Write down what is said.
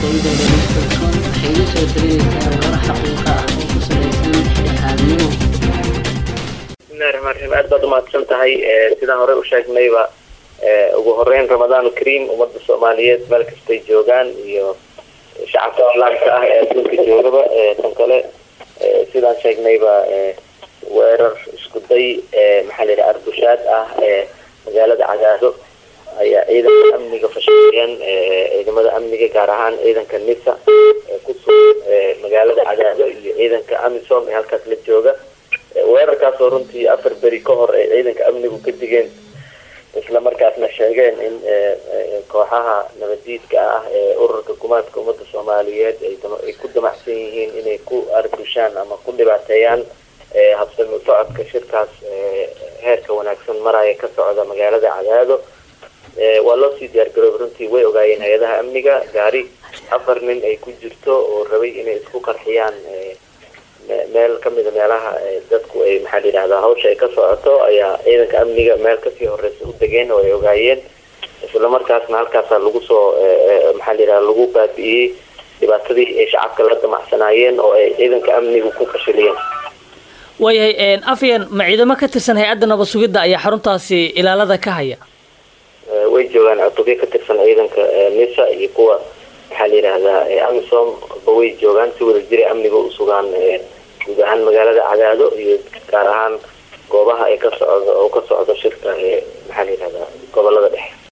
www.com waxay idin soo darinaysaa warar xaqiiqa ah oo ku salaysan dhexdhexaadnimo bismillahi raxmaan raxiim aad baad umahadsan tahay sidaan horey u sheegnayba ugu horeyn ramadaan kariim ummadda soomaaliyeed meel kastay joogaan iyo shacabka onlineka ah ee adduunka joogaba tan kale sidaan sheegnayba weerar isku day maxaa la yidhaha arbushaad ah ee magaalada cagaado ayaa ciidanka amniga fashiliyeen ciidamada amniga gaar ahaan ciidanka nisa ee ku sugan magaalada cagaado iyo ciidanka amisom ee halkaas la jooga weerarkaasoo runtii afar beri ka hor ay ciidanka amnigu ka digeen isla markaasna sheegeen in kooxaha nabadiidka ah ee ururka gumaadka ummadda soomaaliyeed ay ku damacsan yihiin inay ku arbushaan ama ku dhibaateeyaan habsami u socodka shirkaas heerka wanaagsan maraya ka socda magaalada cadaado waa loo sii diyaargaroobay runtii way ogaayeen hay-adaha amniga gaari afar nin ay ku jirto oo rabay inay isku qarxiyaan meel kamida meelaha dadku ay maxaa la yidhahdaa hawsha ay ka socoto ayaa ciidanka amniga meel kasii horeysa u degeen oo ay ogaayeen isla markaasna halkaasa lagu soo maxaa la yidhahda lagu baabi'iyey dhibaatadii ay shacabka la damacsanaayeen oo ay ciidanka amnigu ku fashiliyeen waayahay afyan ma ciidamo ka tirsan hay-adda nabad sugidda ayaa xaruntaasi ilaalada ka haya way joogaan cutubyo ka tirsan ciidanka nisa iyo kuwa maxaa la yidhaahdaa amisom ba way joogaan si wada jira amniga u sugaan guud ahaan magaalada cadaado iyo gaar ahaan goobaha ay ka socdo oo ka socdo shirka maxaa la yidhahdaa gobolada dhexe